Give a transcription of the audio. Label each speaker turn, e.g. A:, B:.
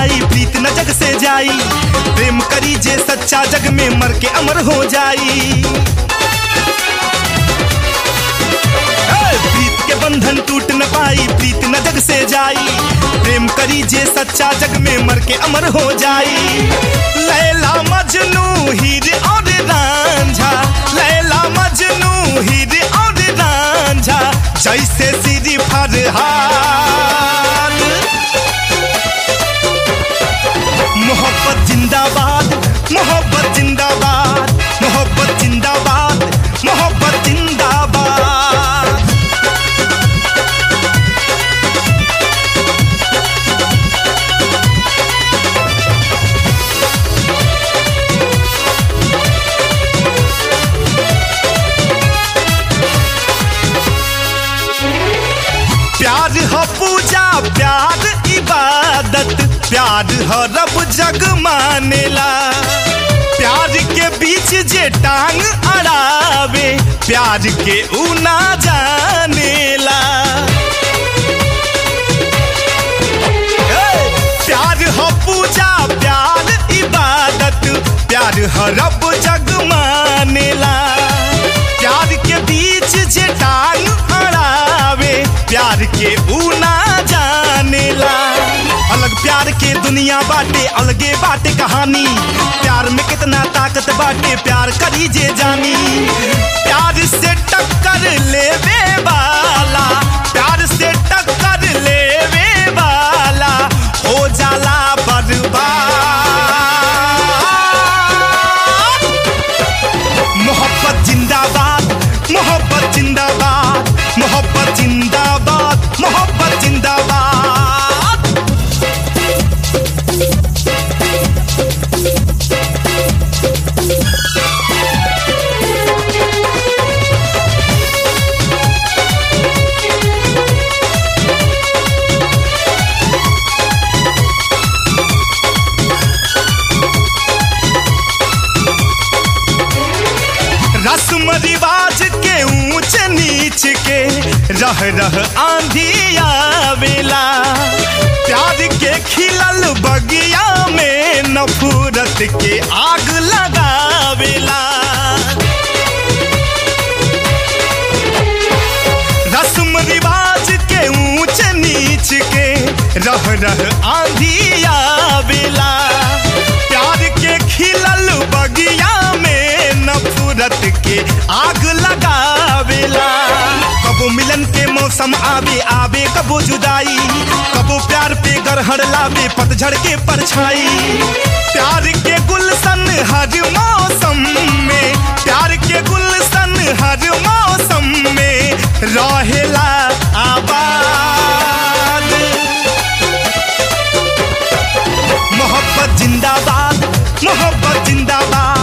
A: पाई प्रीत न जग से जाई प्रेम करी जे सच्चा जग में मर के अमर हो जाई ए, प्रीत के बंधन टूट न पाई प्रीत न जग से जाई प्रेम करी जे सच्चा जग में मर के अमर हो जाई लैला मजनू हीर और रांझा लैला मजनू हीर और रांझा जैसे सिरी फरहाद मोहब्बत जिंदाबाद मोहब्बत जिंदाबाद मोहब्बत जिंदाबाद मोहब्बत जिंदाबाद प्यार ह पूजा प्यार इबादत प्यार ह रब जग मानेला प्यार के बीच जे टांग अड़ावे प्यार के ऊ ना जानेला ए, प्यार ह पूजा प्यार इबादत प्यार ह रब जग मानेला प्यार के बीच जे टांग अड़ावे प्यार के ऊ ना जानेला अलग प्यार के दुनिया बाटे अलगे बाटे कहानी प्यार में कितना ताकत बाटे प्यार करी जे जानी प्यार से टक्कर लेवे वाला प्यार से टक्कर लेवे वाला हो जाला बर्बाद मोहब्बत जिंदाबाद मोहब्बत जिंदाबाद मोहब्बत जिंदाबाद मोहब्बत जिंदाबाद रस्म रिवाज के ऊंच नीच के रह रह आंधी आवेला प्यार के खिलल बगिया में नफरत के आग लगावेला रस्म रिवाज के ऊंच नीच के रह रह आंधी आवेला प्यार के खिलल बगिया में नफरत के आग लगावेला कबो मिलन के मौसम आवे आवे कबो जुदाई कबो प्यार पे गरहड़ लावे पतझड़ के परछाई प्यार के गुलशन हर मौसम में प्यार के गुलशन हर मौसम में रहेला आबाद मोहब्बत जिंदाबाद मोहब्बत जिंदाबाद